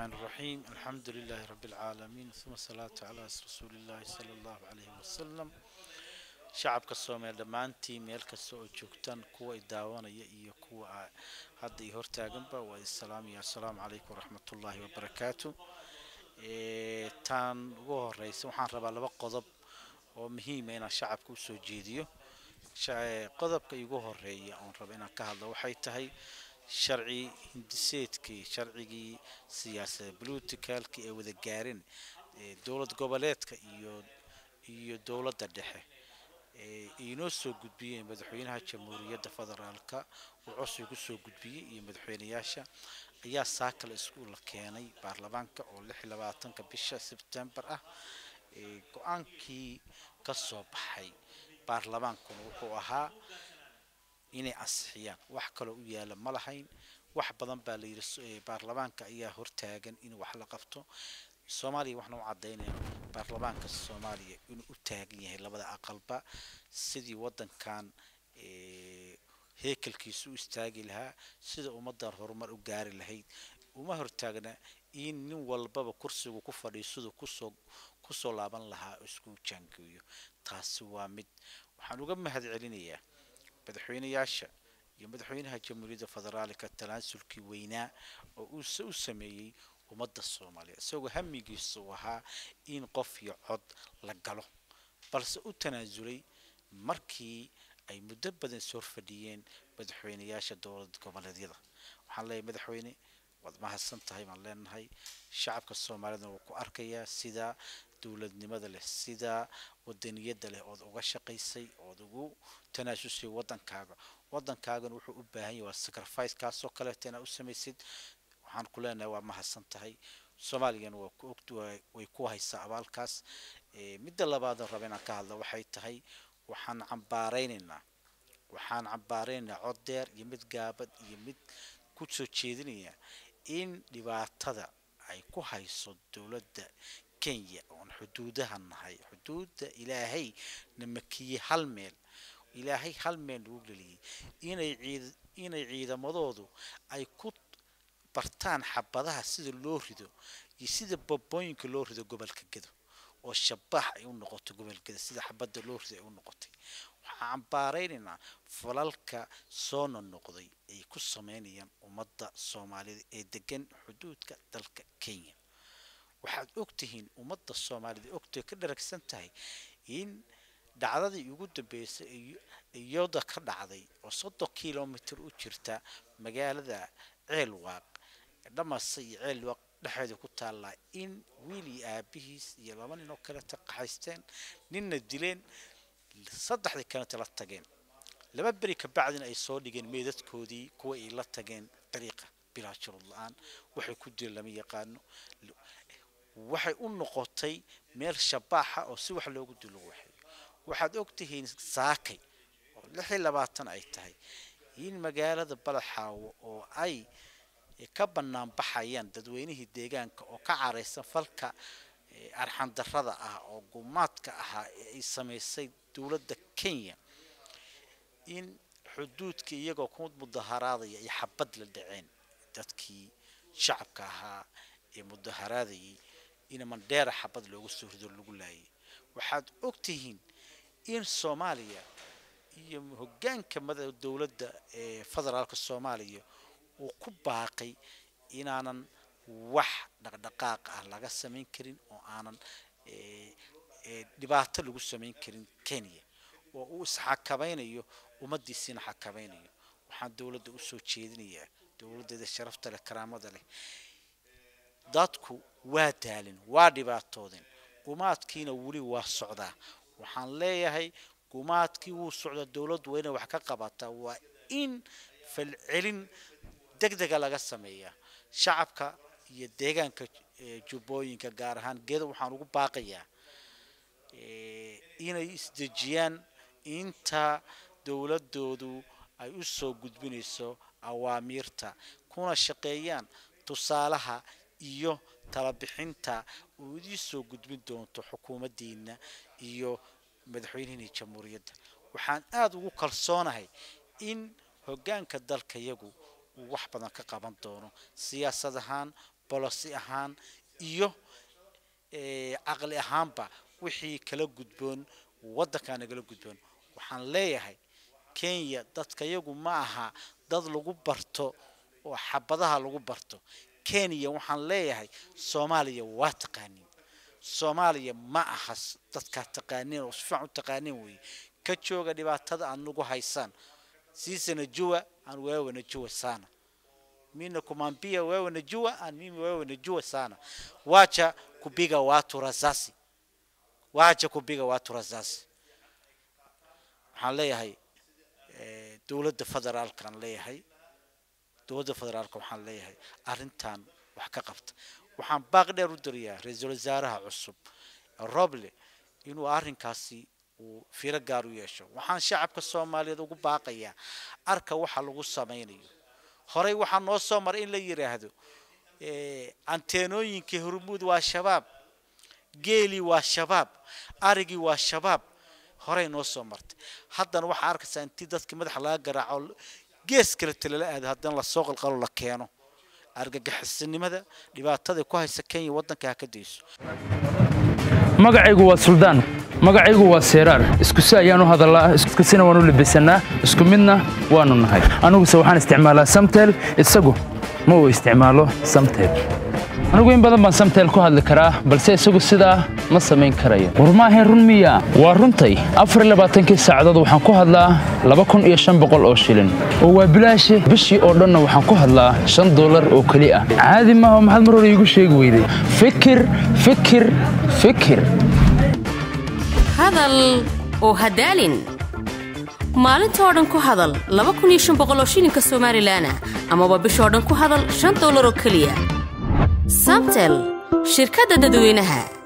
الرحمن الرحيم الحمد لله رب العالمين ثم الصلاة على رسول الله صلى الله عليه وسلم shacabka soomaaliya dhammaantii meel kasta oo joogtaan kuwa i daawanaya iyo kuwa hadda i hortaaganba waa isalaamaya assalaamu calaykum waraxmatullaahi wabarakaatu taan ugu horeysa waxaan rabaa laba qodob oo muhiima inaan shacabka usoo jeediyo qodobka igu horeeya oon raba inaan ka hadlo waxay tahay sharci hindiseedkii sharcigii siyaasada politicalki ay wada gaareen dowlad goboleedka iyo iyo dowladda dhexe inoo soo gudbiyeen madaxweynaha jamhuuriyadda federaalka uu codsiga kusoo gudbiyey iyo madaxweynayaasha ayaa saakale iskuulla keenay baarlamaanka oo lix iyo labaatanka bisha sebtembar ah go-aankii ka soo baxay baarlamaankuna wuxuu ahaa inay ansixiyaan wax kaloo u yaala ma lahayn wax badan baa la yidhi baarlamaanka ayaa hortaagan in wax la qabto soomaaliya waxna u caddaynaya baarlamaanka soomaaliya inuu u taagan yahay labada aqalba sidii waddankan heekelkiisu u istaagi lahaa sida ummaddan horumar u gaari lahayd uma hortaagna in nin walbaba kursigu ku fadhiyo siduu kusoo kusoo laaban lahaa isku jaangeeyo taasi waa mid waxaan uga mahad celinayaa madaxweynayaasha iyo madaxweynaha jamhuuriyadda federaalka talaasulkii weynaa oo uuse u sameeyey ummadda soomaaliya isagoo hamigiisa uu ahaa in qof iyo cod la galo balse u tanaasulay markii ay muddo badan soo fadhiyeen madaxweynayaasha dowlad goboleedyada waxaan leeyahay madaxweyne waad mahadsan tahay baan leenahay shacabka soomaaliyadna wuu ku arkayaa sida dowladnimada leh sida wadaniyadda leh ood uga shaqaysay ood ugu tanaasusay waddankaaga waddankaagana wuxuu u baahan yahay waa sacrifice kaasoo kaleeta inaad u samaysid waxaan ku leenahay waa mahadsan tahay soomaaligana waa ku og way ku haysaa abaalkaas midda labaadoo raba inaan ka hadla waxay tahay waxaan cambaaraynaynaa waxaan cambaaraynaynaa cod deer iyo mid gaabad iyo mid ku soo jeedinaya in dhibaatada ay ku hayso dowladda kenya oon xuduudaha nahay xuduudda ilaahay na makiyey hal meel ilaahay hal meel lagu geliyey inay ciid inay ciidamadoodu ay ku bartaan xabadaha sida loo rido iyo sida babooyinka loo rido gobolka gedo oo shabaax ay u noqoto gobolgeda sida xabadda loo rido ay u noqotay waxaan cambaaraynaynaa falalka soo nonoqday ay ku sameynayaan ummadda soomaalida ee degan xuduudka dalka kenya waxaad ogtihiin ummadda soomaalida ogtay ka dharagsan tahay in dhacdadii ugu dambeysay iyada ka dhacday oo soddon kilomitr u jirta magaalada ceelwaaq dhamase iyo ceelwaaq dhexeeda ku taallaa in wiil iyo aabihiis iyo laba nin oo kaleta qaxaysteen ninna dileen saddexdii kaleta la tageen laba beri kabacdina ay soo dhigeen meedadkoodii kuwa ay la tageen dariiqa bilaa shurud la-aan waxay ku dileen lama yaqaano waxay u noqotay meel shabaaxa oo si wax loogu dilo waxeeyo waxaad ogtihiin saakay oo lix iyo labaatan ay tahay in magaalada balaxaawo oo ay ka bannaan baxayaan dadweynihii deegaanka oo ka caraysan falka arxandarrada ah oo gumaadka ahaa ee ay samaysay dowladda kenya in xuduudkii iyagoo ku mudaharaadaya ay xabad la dhaceen dadkii shacabka ahaa ee mudaharaadayay in mandheera xabad looga soo rido lagu laayay waxaad ogtihiin in soomaaliya iyo hoggaanka mada dowladda ee federaalka soomaaliya uu ku baaqay inaanan wax dhaqdhaqaaq ah laga samayn karin oo aanan dhibaato lagu samayn karin kenya oo uu isxakamaynayo ummaddiisiina xakamaynayo waxaan dowladda usoo jeedinayaa dowladdeeda sharafta leh karaamada leh dadku waa daalin waa dhibaatoodeen gumaadkiina weli waa socdaa waxaan leeyahay gumaadkii wuu socdaa dowladdu waa inay wax ka qabataa waa in falcelin deg dega laga sameeyaa shacabka iyo deegaanka jubbooyinka gaar ahaan geeda waxaan ugu baaqayaa inay isdejiyaan inta dowladoodu ay u soo gudbinayso awaamiirta kuna shaqeeyaan tusaalaha iyo talabixinta uu idii soo gudbin doonto xukuumaddiina iyo madaxweynihii jamhuuriyadda waxaan aada ugu kalsoonahay in hoggaanka dalka yagu uu wax badan ka qaban doono siyaasad ahaan bolosi ahaan iyo caqli ahaanba wixii kala gudboon waddankaa nagala gudboon waxaan leeyahay kenya dadka yagu ma aha dad lagu barto oo xabadaha lagu barto kenya waxaan leeyahay soomaaliya waa taqaaniin soomaaliya ma aha dadkaa taqaaniin oo si fiican u taqaaniin weeye ka jooga dhibaatada aad nagu haysaan sisi najua aan wewe najua sana mina kumwambia wewe najua aan mimi wewe najua sana wacha kupiga watu rasasi wacha kupiga watu rasasi waxaan leeyahay dowladda federaalkaan leeyahay dowladda federaalka waxaan leeyahay arrintan wax ka qabta waxaan baaq dheer u dirayaa ra-iisul wasaaraha cusub roble inuu arrinkaasi uu fiiro gaar u yeesho waxaan shacabka soomaaliyeed ugu baaqayaa arka waxa lagu samaynayo horey waxaa noo soo maray in la yidhaahdo anteenooyinkii hormuud waa shabaab geelii waa shabaab arigii waa shabaab horey noo soo martay haddana waxaa arkaysaa intii dadkii madaxa laga garaaco gees kale talala aado haddana lasoo qalqalo la keeno argagixisinimada dhibaatada ku haysa kenya waddanka ha ka dayso magacaygu waa suldaan magacaygu waa seeraar iskusi ayaan u hadallaa iskusina waan u labisannaa isku midna waannu nahay aniguse waxaan isticmaalaa samtel isagu ma uu isticmaalo samtel anigu in badan baan samtel ku hadli karaa balse isagu sidaa ma samayn karayo war maahayn run miya waa runtay afarlabaatankii saacadood waxaan ku hadlaa laba kun iyo shan boqol oo shilin oo waa bilaashe bishii oo dhanna waxaan ku hadlaa shan dollar oo keli ah caadi maaha maxaad mar hore iigu sheegi weyday fikir fikir fikir hadal oo hadaalin maalintoo dhan ku hadal laba kun iyo shan boqol oo shilinka somalilan ah amaba bishoo dhan ku hadal shan dollar oo keliya samtel shirkadda dadweynaha